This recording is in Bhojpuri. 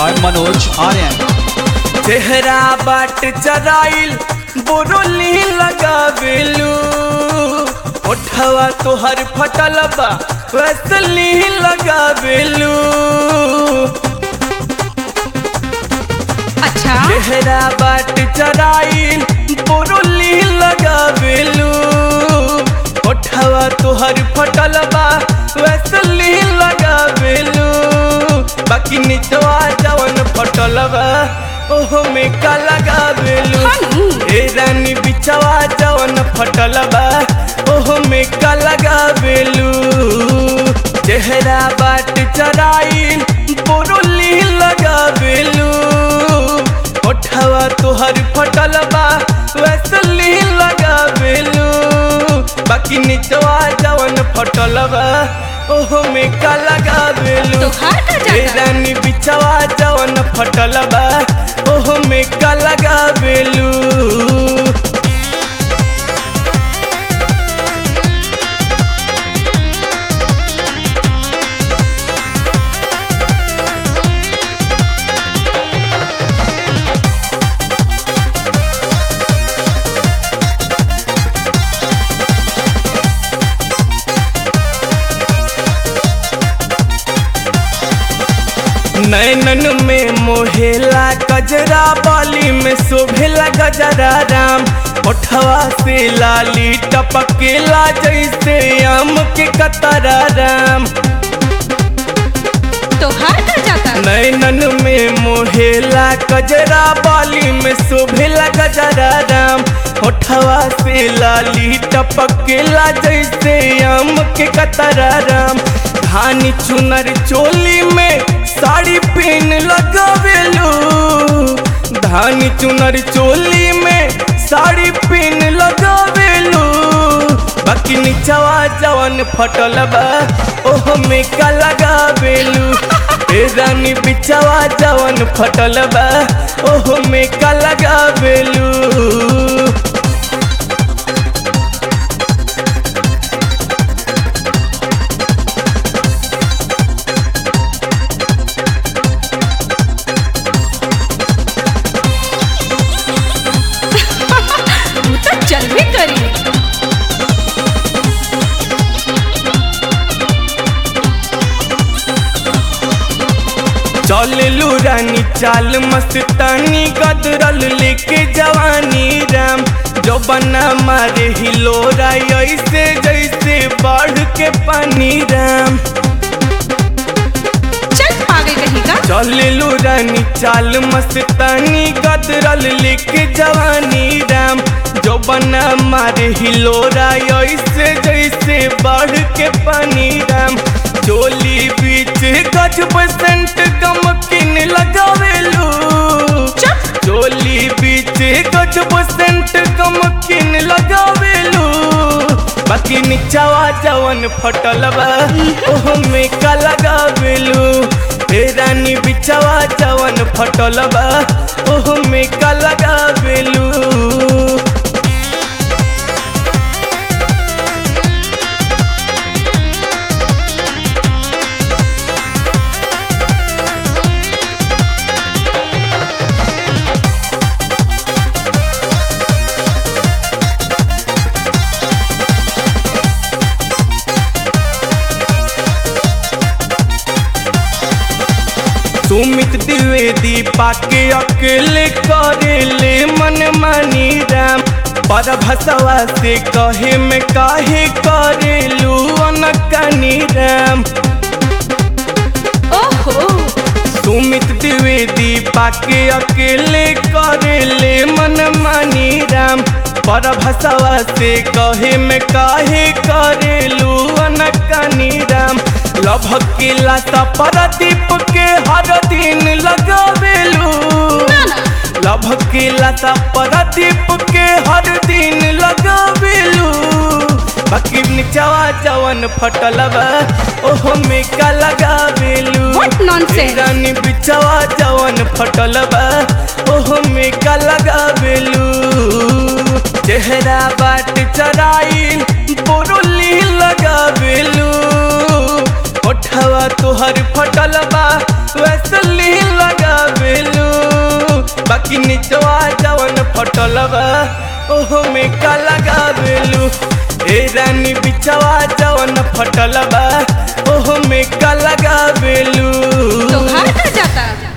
by Manoj Aryan. चेहरा बाट चराइल बोरोली लगावेलू ओठवा तोहर फटल बा वैसली लगावेलू अच्छा चेहरा बाट चराइल बोरोली लगावेलू ओठवा तोहर फटल बा वैसली लगावेलू बाकी निचवा जवन फटल बा ओहो में का लगावेलू हनु। ए रानी बिछवा जवन फटल बा ओहो में का लगावेलू चेहरा बाट चराइल बोरोली लगावेलू ओठवा तोहर फटल बा वैसली लगावेलू बाकी निचवा जवन फटल बा ओहो में का लगावेलू तोहार का जाता? ए रानी बिछवा जवन फटल बा ओहो में का लगावेलू नैनन में मोहेला गजरा बाली में शोभेला गजरा राम ओठवा से लाली टपकेला जैसे आम के कतरा राम तोहार का जाता नैनन में मोहेला गजरा बाली में शोभेला गजरा राम ओठवा से लाली टपकेला जैसे आम के कतरा राम धानी चुनर चोली में साड़ी पहन लगावेलू धानी चुनर चोली में साड़ी पहन लगावेलू बाकी निचवा जवन फटल बा ओहो में का लगावेलू ए रानी बिचवा जवन फटल बा ओहो में का लगावेलू तू तो चलबे करी चललू रानी चाल मस्तानी गदरल लेके जवानी राम जो बना मारे हिलोरा ऐसे जैसे बाढ़ के पानी राम चल पागल कहीं का चललू रानी चाल मस्तानी गदरल लेके जवानी राम जो बना मारे हिलोरा ऐसे जैसे बाढ़ के पानी राम चोली बीच गज बसंत गमकिन लगावेलू चुप चोली बीच गज बसंत गमकिन लगावेलू बाकी निचवा जवन फटल बा ओहो में का लगावेलू हे रानी बिचवा जवन फटल बा ओहो में का लगावेलू सुमित द्विवेदी पाके अकेले करेले मन मानी राम पर भसवा से कहे में काहे करेलू अनकनी राम ओहो सुमित द्विवेदी पाके अकेले करेले मन मानी राम पर भसवा से कहे में काहे करेलू अनकनी राम लभकेला सा परदीप के हर दिन लगावेलू ना ना लभकेला सा परदीप के हर दिन लगावेलू बाकी निचवा जवन फटल बा ओहो में का लगावेलू What nonsense? रानी बिचवा जवन फटल बा ओहो में का लगावेलू चेहरा बाट चराइल बोरोली लगावेलू ओठवा तोहर फटल बा वैसली लगा फटल बा ओहो में का लगावेलू ए रानी बिछवा जवन फटल बा ओहो में का लगावेलू तोहार का जाता